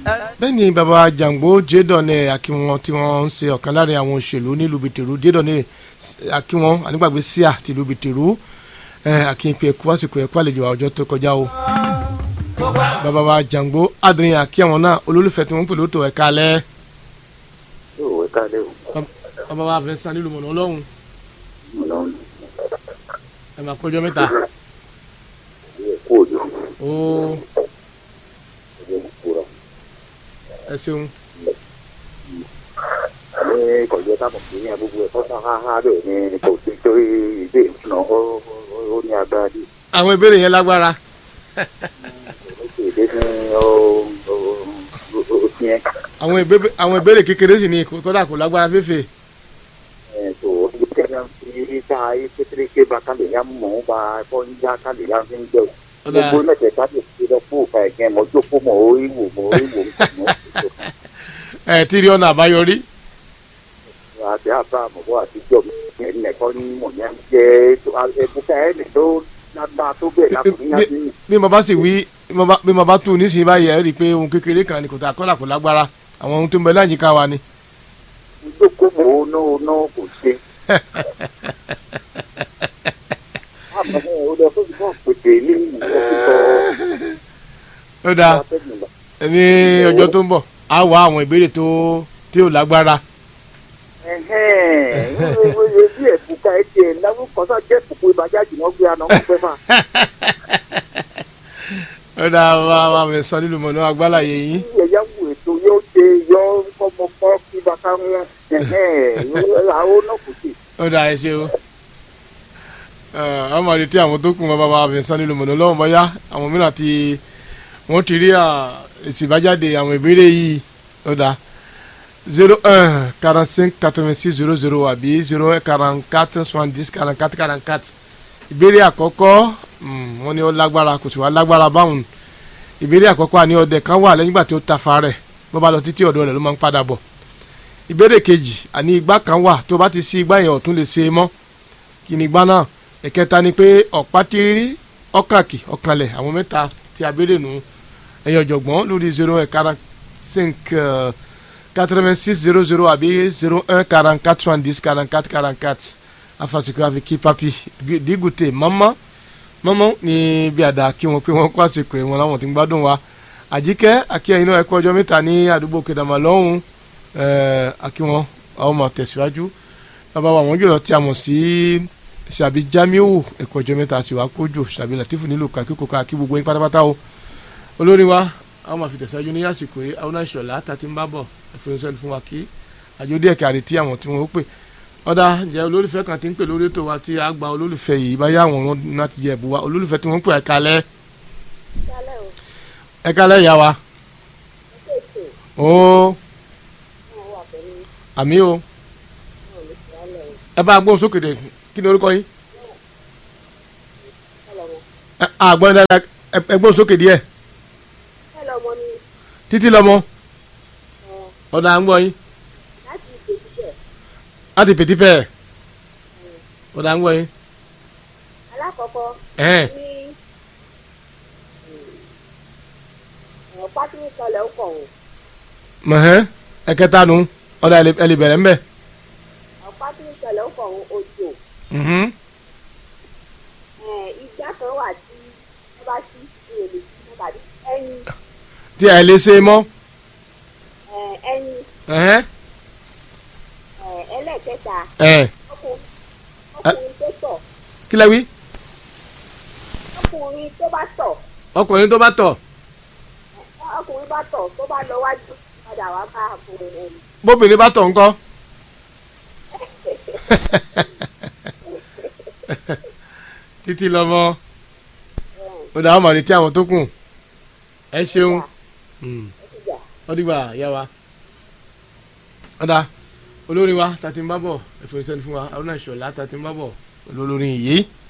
bẹ́ẹ̀ ni baba jàǹgbó jẹ́dọ̀nẹ̀ akínwọ́n tí wọ́n ń ṣe ọ̀kan láàrin àwọn òṣèlú nílùú bìtẹ̀rù jẹ́dọ̀nẹ̀ akínwọ́n anígbàgbé síà tìlú bìtẹ̀rù akínpẹ̀ ẹ̀kú àsìkò ẹ̀kú àlejò àwùjọ tó kọjá o baba wa jàǹgbó adìrin akínwọ́n náà olólùfẹ́ tí wọ́n ń pè lóòótọ́ ẹ̀ka alẹ́ yóò ẹ̀ka alẹ́ o baba wa fẹ́ san nílùú mọ̀nà ọlọ́run ọlọ́run ẹ̀ máa kọjọ́ mẹ́ta yóò kú òjò ó ọjọ́ ìkúra ẹ ṣeun ní kọ̀jọ́ tábọ̀ sí ní abúgbò ẹ̀kọ́ tán háhá bẹ́ẹ̀ ni kò sí torí ìdè ìfúnná ó ó ní agbára dì àwọn ìbéèrè yẹn lágbára ó sì dé ní ó ó ó tiẹ́ àwọn ìbéèrè àwọn ìbéèrè kékeré sì ni kódà kò lágbára fẹ́fẹ́ ẹ̀ tó ibi tẹ́lẹ̀ fi ká ayé pétéré ké ba ká lè yá mọ̀ ọ́n ba ẹ̀fọ́ ń já ká lè yá fi ń jẹ́ o Ọ̀dà. gbogbo mẹ́tẹ̀ẹ̀ta lè fi lọ fún òkà ẹ̀gẹ́ mọ́ jókòó mọ́ orí wò mọ́ orí wò mọ́ ẹ̀ tí rí ọ̀nà àbáyọrí àti àbá àmọ̀bọ̀ àtijọ́ ẹ̀nẹ̀kọ́ ní mọ̀nyá jẹ́ ẹ̀bùkà ẹ̀nẹ̀ tó lágbá tó bẹ̀ lákùnrin yá sí bí mo bá sì wí bí mo bá- bí mo bá tù nísìnyí báyìí ẹ rí i pé ohun kékeré kan ni kò tà kọ́là kò lágbára àwọn ohun tó ń bẹ láyìíká wa ni. jókòó mọ́ ọ̀nà ọ̀nà kò ṣe. àmọ́ ẹ̀ ó lọ fún ìfọ̀ pèsè ní ìfọ̀síkọ̀ ó dáa ní ọjọ́ tó ń bọ̀ á wá àwọn ìbéèrè tó tí ò lágbára. ẹ̀hẹ́n bí ẹ̀bùkà ẹ̀ tiẹ̀ náwó kan sá jẹ́ kòkó ìbàjáde wọn gbé àná wọn fẹ́ fà. ó dáa wá wá mi sọ nínú mọ̀nà agbálàyé yín. bí ẹ̀yà wù ètò yóò ṣe yọ ọmọ kọ́ kí bàtà wọn ẹ̀hẹ́n àwọn náà kò sí. ó dáa ẹ ṣe o. ọmọ rẹ tí àwọn tó kù wọn bá wá mi sọ nínú mọ̀nà lọ́wọ́ bọ́yá àwọn mìíràn ti wọ́n ti rí à, èsì ìbájáde àwọn ìbéèrè yìí ó dáa zero un quarante cinq quatre vingt six zero zero àbí zero un quarante quatre soixante dix quarante quatre quarante quatre ìbéèrè àkọ́kọ́ mm, wọ́n ní ó lágbára kò sì wá lágbára báwọn ìbéèrè àkọ́kọ́ àní ọdẹ kan wà lẹ́yìn ìgbà tí ó tafa rẹ̀ bó bá lọ títí ọ̀dọ̀ rẹ̀ ló máa ń padà bọ̀ ìbéèrè kejì àní igbá kan wà tó bá ti sí igbá yẹn ọ̀tún lè ṣe é mọ́ kí ni igbá náà ẹ̀kẹta ni pé ọ̀pá tírírí ọ̀kàkì ọ̀kànlẹ̀ àwọn mẹ́ta tí a béèrè nù ẹ̀yìn ọ̀jọ̀gbọ́n lórí zero un quarante cinq quatre-vingt six zero zero àbí zero un quarante quatre soixante dix quarante quatre quarante quatre afasikun afiki papi digute mọ́mọ́ mọ́mọ́ ní bí àdá kí wọn pé wọ́n kó àsìkò ẹ̀ wọn láwọn tí ń gbádùn wa àjíkẹ́ akíyẹn iná ẹ̀kọ́ ọjọ́ mẹ́ta ní àdúgbò kedama lọ́hùn akíwọn àwọn ọmọ tẹ̀síwájú bàbá wa àwọn jùlọ tí a mọ̀ sí sàbí jamiu ẹ̀kọ́ ọjọ́ mẹ́ta sì wá kójò sàbí latifu nílùú kakíkó ká kí gbogbo yín pátápátá o olórí wa àwọn máa fi tẹ̀síwájú ní àsìkò yìí àwọn náà ṣọ̀lá tàti ń bá bọ̀ ẹ̀fọ́nsẹ́ni fún wa kí àjọ díẹ̀ kí àrètí àwọn tí wọ́n ó pè ọ̀dà ǹjẹ́ olólùfẹ́ kan ti ń pè lórí ètò wa tí a gba olólùfẹ́ yìí bá yá àwọn ọ̀run náà ti jẹ ẹ̀bùn wa olólùfẹ́ tí wọ́n ń pè ẹ̀ka lẹ́ ẹ̀ka lẹ́ ìyá wa ó àmì o ẹ bá gbóhùn sókè dé kí ni orúkọ yín ẹ àgbọn dáadáa ẹ- ẹ gbóhùn sókè díẹ̀ Hello, mo ní títí lọmọ ọ̀dà à ń gbọ́ yín láti ìgbésíṣẹ́ láti pètí pẹ́ẹ́ ọ̀dà à ń gbọ́ yín alákọ̀ọ́kọ́ ẹ̀hẹ́n ní ọ̀rọ̀ pátínì kanlẹ̀ ó kọ̀ ọ̀hún mọ̀hẹ́n ẹ̀kẹta nu ọ̀dà ẹ lè- ẹ lè bẹ̀rẹ̀ ńbẹ̀ ọ̀rọ̀ pátínì kanlẹ̀ ó kọ̀ ọ̀hún òjò mhm ẹ̀, igbá kan wà tí wọ́n bá sí ìrèlè sí tàbí ẹyin tí ẹ lè ṣe mọ́ ẹ̀, ẹyin ẹ̀hẹ́n ẹ̀, ẹlẹ́ẹ̀kẹta ẹ̀ ọkùnrin ọkùnrin tó tọ̀ kí lẹ wí ọkùnrin tó bá tọ̀ ọkùnrin tó bá tọ̀ ọkùnrin bá tọ̀ tó bá lọ wájú padà wá bá ọkùnrin ẹ̀ bóbìnrin bá tọ̀ ńkọ́ títí lọmọ ọ̀dà àwọn màrí tí àwọn tó kù ẹ ṣeun Mm. ìjà ó dìgbà yá wa ọ̀dà olórin wa tàti ń bá bọ̀ ẹ̀fọ́ ìṣẹ́ni fún wa arúnà ìṣọ̀lá tàti ń bá bọ̀ olórin yìí